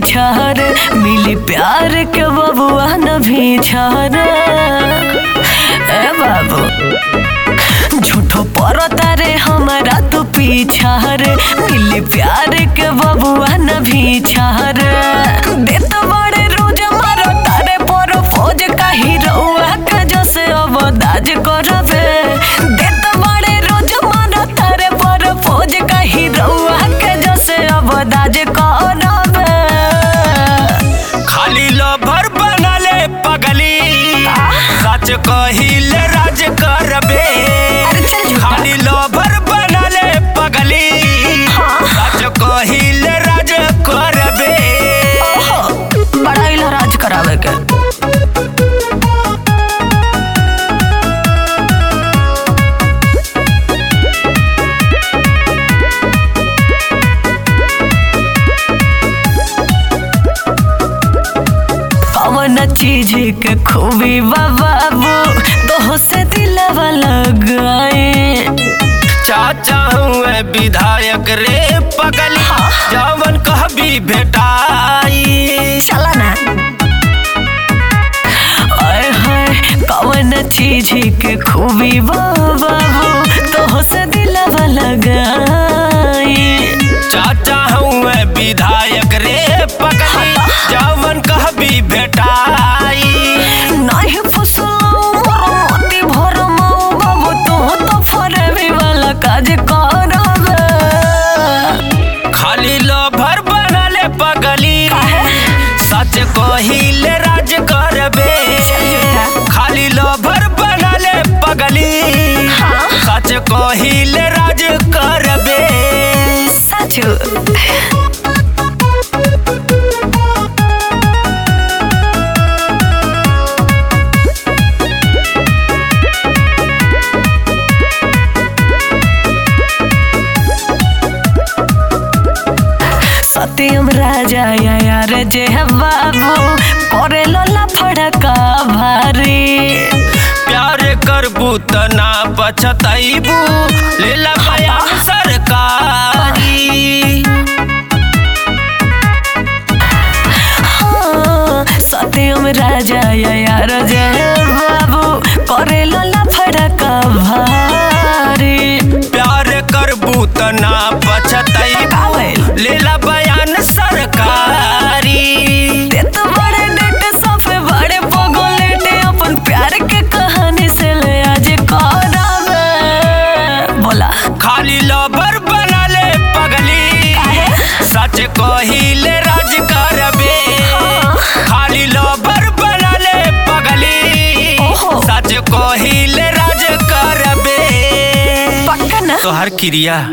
छर मिली प्यार के बबुआ न भी छर ए बाबू झूठो पड़ता रे हमारा तो पीछा रे मिली प्यार के बबुआ न भी छर देत बड़े रोज मारो तारे पर फौज का हीरोआ के जैसे अब दाज करबे देत बड़े रोज मारो तारे पर फौज का हीरोआ के जैसे अब दाज करबे खाली लभर बनले पगली सच कहिले राज करबे अरे चल झूठा। खाली लभर बनले पगली सच कहिले राज करबे ओहो, बड़ा इलाज करावे के कौन चीज के खूबी बा बाबू दोह से दिलवा लगाए चाचा हुए विधायक रे पगली जवन कहबी भेटाई चला ना ओए होए कौन चीज के खूबी बा बाबू दोह से दिलवा लगाए चाचा हुए विधायक रे पगली जवन कहबी भेटाई नहीं फुसलाओ मोर मोती भरमाओ बाबू तू तो फरेबी वाला काज करबे खाली लभर बनले पगली सच कहिले राज करबे खाली लभर बनले पगली हाँ। सच कहिले राज करबे सच सत्यम राजा या यार जे है बाबू करे लोला फड़का भारी प्यार करबू त ना पछतैबू लेला बयान सरकारी हाँ, सत्यम राजा या यार जे बाबू करे लोला फड़का भारी प्यार करबू त ना पछतैबू कावेल लेला बयान सरकारी ते तो बड़े डेटे सफे बड़े पगलेटे अपन प्यार के कहानी से ले आज करावे बोला खाली लबर बनले पगली काहे? सच कहिले राज करबे हाँ। खाली लबर बनले पगली ओहो। सच कहिले राज करबे पक्का ना तोहर क्रिया